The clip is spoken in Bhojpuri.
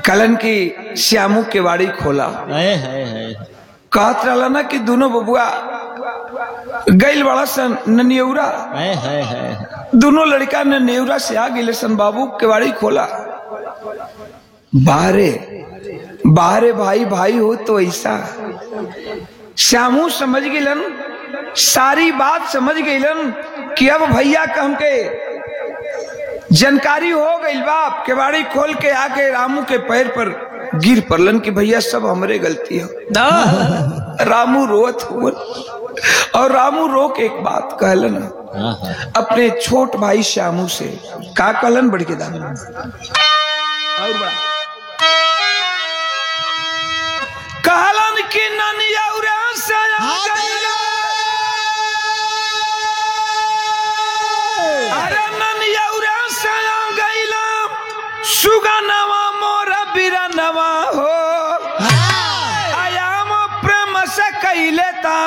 कलन की श्यामू के वाड़ी खोला है है है कहत रहला ना कि दोनों बबुआ गैल बड़ा सन ननियौरा है है है दोनों लड़का ने नेवरा से आ गए सन बाबू केवाड़ी खोला बाहरे बाहरे भाई भाई हो तो ऐसा श्यामू समझ गेलन सारी बात समझ गेलन कि अब भैया का हमके जानकारी हो गई बाप केवाड़ी खोल के आके रामू के पैर पर गिर पड़लन कि भैया सब हमरे गलती है रामू रोत हुआ और रामू रो के एक बात कहलन हाँ हाँ अपने छोट भाई श्यामू से का कहलन बढ़ के दाम और बड़ा कहलन कि ननियौरा से आ गइला। अरे ननियौरा से आ गइला, सुगनवा मोर बिरनवा हो आयाम प्रेम से कैले ता